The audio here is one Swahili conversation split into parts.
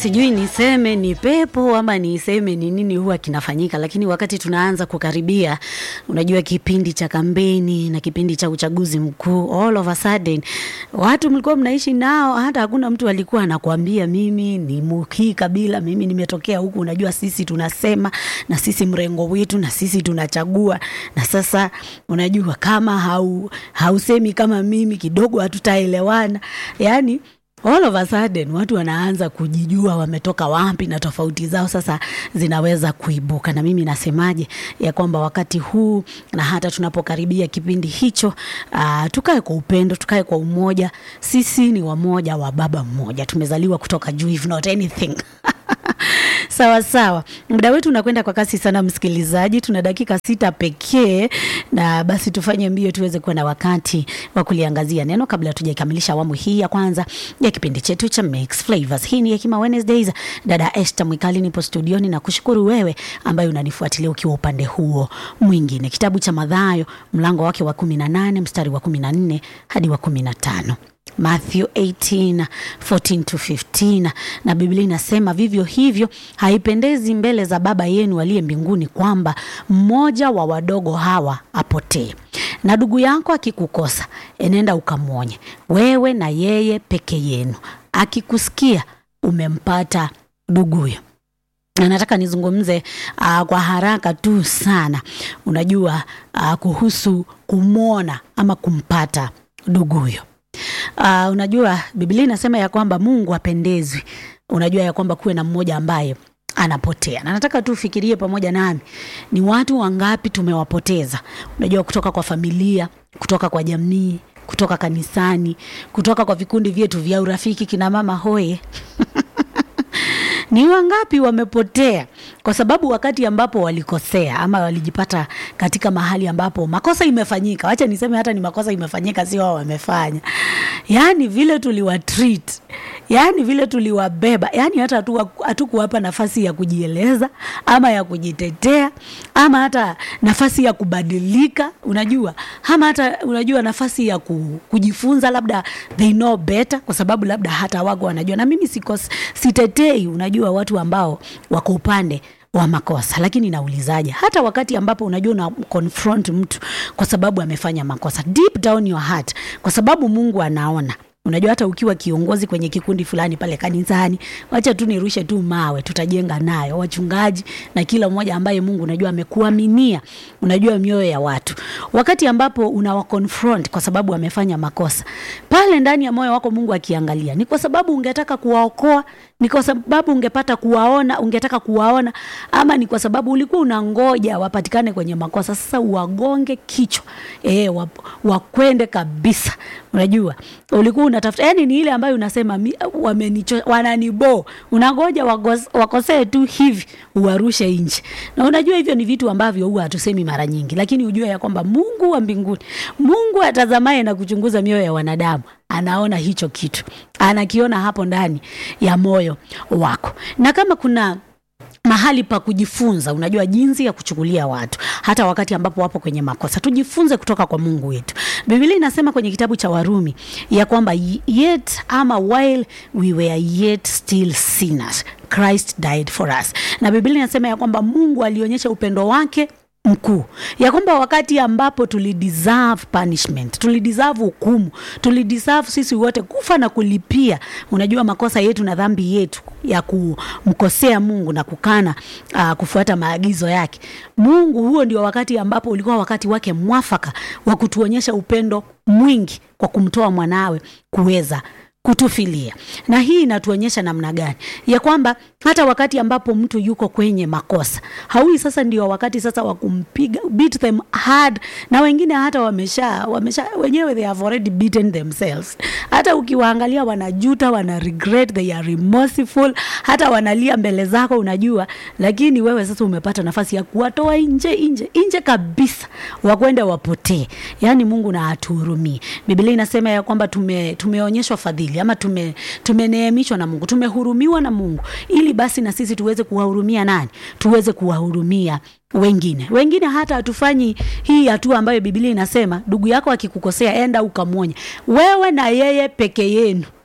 sijui niseme ni pepo ama niseme ni nini huwa kinafanyika, lakini wakati tunaanza kukaribia, unajua kipindi cha kampeni na kipindi cha uchaguzi mkuu, all of a sudden watu mlikuwa mnaishi nao, hata hakuna mtu alikuwa anakuambia mimi ni muhii kabila, mimi nimetokea huku. Unajua sisi tunasema na sisi mrengo wetu na sisi tunachagua, na sasa unajua kama hau, hausemi kama mimi kidogo hatutaelewana, yani all of a sudden watu wanaanza kujijua wametoka wapi na tofauti zao sasa zinaweza kuibuka. Na mimi nasemaje ya kwamba wakati huu na hata tunapokaribia kipindi hicho, uh, tukae kwa upendo, tukae kwa umoja. Sisi ni wamoja wa baba mmoja, tumezaliwa kutoka juu, if not anything Sawa sawa, muda wetu unakwenda kwa kasi sana, msikilizaji. Tuna dakika sita pekee, na basi tufanye mbio tuweze kuwa na wakati wa kuliangazia neno kabla hatujaikamilisha awamu hii ya kwanza ya kipindi chetu cha Mix Flavors. Hii ni Hekima Wednesdays. Dada Esther Mwikali nipo studioni na kushukuru wewe ambaye unanifuatilia ukiwa upande huo mwingine. Kitabu cha Mathayo mlango wake wa kumi na nane mstari wa kumi na nne hadi wa kumi na tano. Matthew 18, 14 to 15, na Biblia inasema vivyo hivyo haipendezi mbele za Baba yenu aliye mbinguni kwamba mmoja wa wadogo hawa apotee. Na ndugu yako akikukosa, enenda ukamwonye wewe na yeye peke yenu, akikusikia umempata nduguyo na nataka nizungumze uh, kwa haraka tu sana, unajua uh, kuhusu kumwona ama kumpata nduguyo. Uh, unajua Biblia inasema ya kwamba Mungu apendezwi, unajua ya kwamba kuwe na mmoja ambaye anapotea, na nataka tu ufikirie pamoja nami, ni watu wangapi tumewapoteza, unajua kutoka kwa familia, kutoka kwa jamii, kutoka kanisani, kutoka kwa vikundi vyetu vya urafiki, kina mama hoye ni wangapi wamepotea kwa sababu wakati ambapo walikosea ama walijipata katika mahali ambapo makosa imefanyika. Wacha niseme hata ni makosa imefanyika, sio wao wamefanya. Yani vile tuliwa treat, yani vile tuliwabeba, yani hata hatukuwapa nafasi ya kujieleza ama ya kujitetea ama hata nafasi ya kubadilika, unajua ama hata unajua nafasi ya kujifunza, labda they know better, kwa sababu labda hata wako wanajua. Na mimi sikos, sitetei, unajua watu ambao wako upande wa makosa, lakini naulizaje, hata wakati ambapo unajua una confront mtu kwa sababu amefanya makosa, deep down your heart, kwa sababu Mungu anaona Unajua, hata ukiwa kiongozi kwenye kikundi fulani pale kanisani, wacha tu nirushe tu mawe, tutajenga nayo wachungaji na kila mmoja ambaye Mungu unajua amekuaminia, unajua mioyo ya watu. Wakati ambapo unawa confront kwa sababu amefanya makosa, pale ndani ya moyo wako Mungu akiangalia, ni kwa sababu ungetaka kuwaokoa, ni kwa sababu ungepata kuwaona, ungetaka kuwaona, ama ni kwa sababu ulikuwa unangoja wapatikane kwenye makosa, sasa uwagonge kichwa eh, wakwende kabisa. Unajua ulikuwa unatafuta yani, ni ile ambayo unasema wamenicho, wananibo, unangoja wakosee tu hivi uwarushe nje. Na unajua hivyo ni vitu ambavyo huwa hatusemi mara nyingi, lakini ujue ya kwamba Mungu wa mbinguni, Mungu atazamaye na kuchunguza mioyo ya wanadamu anaona hicho kitu, anakiona hapo ndani ya moyo wako, na kama kuna mahali pa kujifunza, unajua jinsi ya kuchukulia watu hata wakati ambapo wapo kwenye makosa, tujifunze kutoka kwa Mungu wetu. Biblia inasema kwenye kitabu cha Warumi ya kwamba yet ama while we were yet still sinners Christ died for us, na Biblia inasema ya kwamba Mungu alionyesha upendo wake mkuu ya kwamba wakati ambapo tulideserve punishment, tulideserve hukumu, tulideserve sisi wote kufa na kulipia, unajua makosa yetu na dhambi yetu ya kumkosea Mungu na kukana uh, kufuata maagizo yake Mungu. Huo ndio wakati ambapo ulikuwa wakati wake mwafaka wa kutuonyesha upendo mwingi kwa kumtoa mwanawe kuweza kutufilia na hii inatuonyesha namna gani ya kwamba hata wakati ambapo mtu yuko kwenye makosa haui sasa ndio wakati sasa wa kumpiga beat them hard, na wengine hata wamesha wamesha wenyewe they have already beaten themselves. Hata ukiwaangalia wanajuta, wana regret, they are remorseful, hata wanalia mbele zako, unajua, lakini wewe sasa umepata nafasi ya kuwatoa nje nje nje kabisa, wakwenda wapotee. Yani Mungu na atuhurumie. Biblia inasema ya kwamba tume, tumeonyeshwa fadhili ama tume tumeneemishwa na Mungu, tumehurumiwa na Mungu ili basi na sisi tuweze kuwahurumia nani? Tuweze kuwahurumia wengine. Wengine hata hatufanyi hii hatua ambayo Biblia inasema ndugu yako akikukosea enda ukamwonya, wewe na yeye peke yenu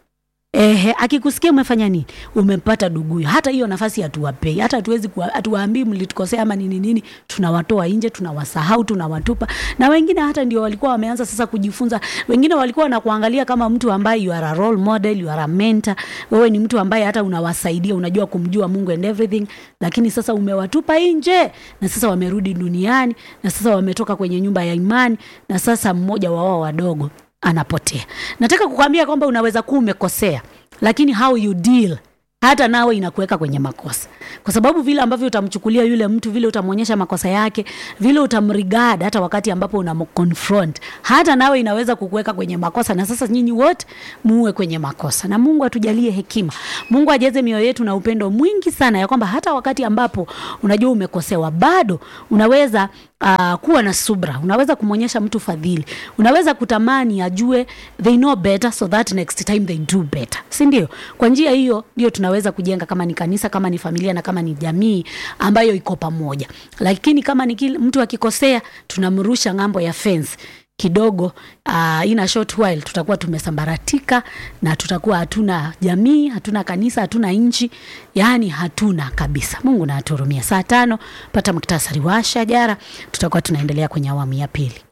Ehe, akikusikia umefanya nini, umempata duguyo, hata hiyo nafasi hatuwapei, hata hatuwezi kuwa- hatuwaambii mlitukosea ama nini nini, tunawatoa nje, tunawasahau, tunawatupa. Na wengine hata ndio walikuwa wameanza sasa kujifunza, wengine walikuwa wanakuangalia kama mtu ambaye you are a role model, you are a mentor, wewe ni mtu ambaye hata unawasaidia, unajua kumjua Mungu and everything, lakini sasa umewatupa nje, na sasa wamerudi duniani, na sasa wametoka kwenye nyumba ya imani, na sasa mmoja wa wao wadogo anapotea. Nataka kukwambia kwamba unaweza kuwa umekosea, lakini how you deal hata nawe inakuweka kwenye makosa, kwa sababu vile ambavyo utamchukulia yule mtu, vile utamwonyesha makosa yake, vile utamrigad, hata wakati ambapo unamconfront, hata nawe inaweza kukuweka kwenye makosa, na sasa nyinyi wote muwe kwenye makosa. Na Mungu atujalie hekima, Mungu ajaze mioyo yetu na upendo mwingi sana, ya kwamba hata wakati ambapo unajua umekosewa, bado unaweza uh, kuwa na subra, unaweza kumwonyesha mtu fadhili, unaweza kutamani ajue they know better so that next time they do better, si ndio? Kwa njia hiyo ndio tunaweza kujenga, kama ni kanisa, kama ni familia na kama ni jamii ambayo iko pamoja. Lakini kama ni kile mtu akikosea, tunamrusha ng'ambo ya fence kidogo uh, in a short while tutakuwa tumesambaratika na tutakuwa hatuna jamii, hatuna kanisa, hatuna nchi, yaani hatuna kabisa. Mungu na aturumia. Saa tano pata muktasari wa shajara, tutakuwa tunaendelea kwenye awamu ya pili.